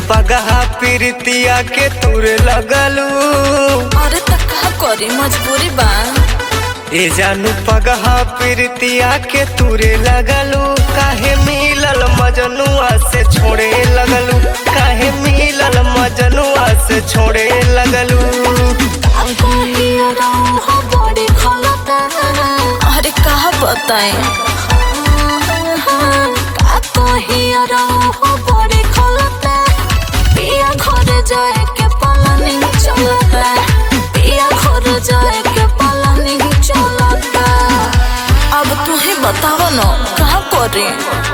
पगहा प्रीतिया के तुर लगलू अरे त का करी मजबूरी बा ए जानू पगहा प्रीतिया के तुरे लगलू काहे मिलल मजनुआ से छोड़े लगलू काहे मिलल मजनुआ से छोड़े लगलू अरे कहा बताए जाए के पलानी चलता पिया घर जाए के पलानी चलता अब तुम्हें बताओ न कहा करे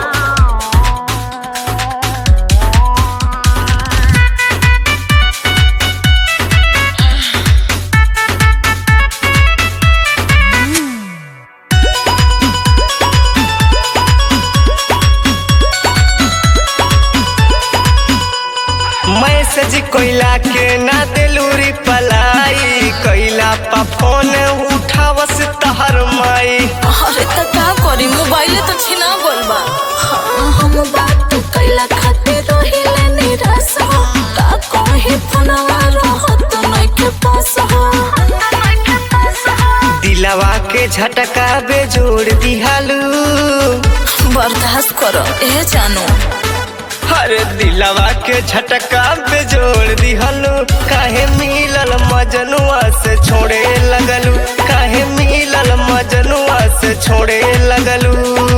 मैसेज कोइला के ना दिलूरी पलाई कैला पा फोन उठावस तहर माई अरे त का करी मोबाइल तो छिना गल बा हम बात कैला खातिर रहिले निराश हो का कहे फोनवा रहत नहीं के पास हो दिलवा के झटका बेजोड़ दिहालू बर्दाश्त करो ए जानो अरे दिलवा के झटका बेजोड़ दिहलू काहे मिलल मजनुआ से छोड़े लगलू काहे मिलल मजनुआ से छोड़े लगलू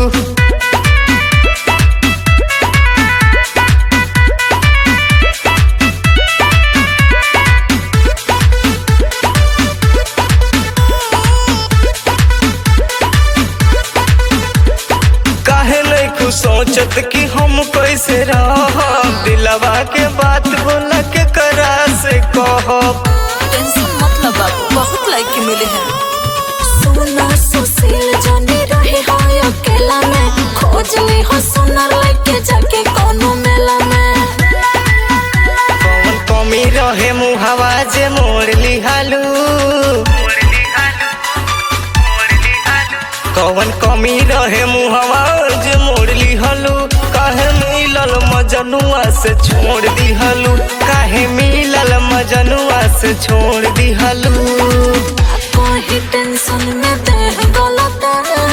काहे नहीं कुछ सोचत कि हम कैसे रह दिलवा के बात बोला के करा से कहब टेंशन मत लो बाबू बहुत लाइक मिले हैं सोना सुशील जाने रहे हो अकेला में खोज ली हो सोना लेके जाके कोनो मेला में कौन कमी रहे मुहवा जे मोड़ लिहालू कौन कमी रहे मुहवा जे मोड़ लिहलू काहे मिलल मजनुआ से छोड़ दिहलू काहे मिलल मजनुआ से छोड़ दिहलू कोई टेंशन में देह गलत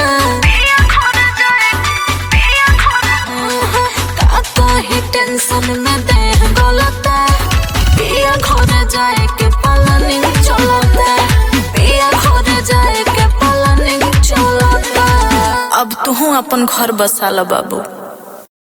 का कोई टेंशन में देह गलत पिया घर जाए के पलानी चलता पिया घर जाए के पलानी चलता अब तू अपन घर बसा लो बाबू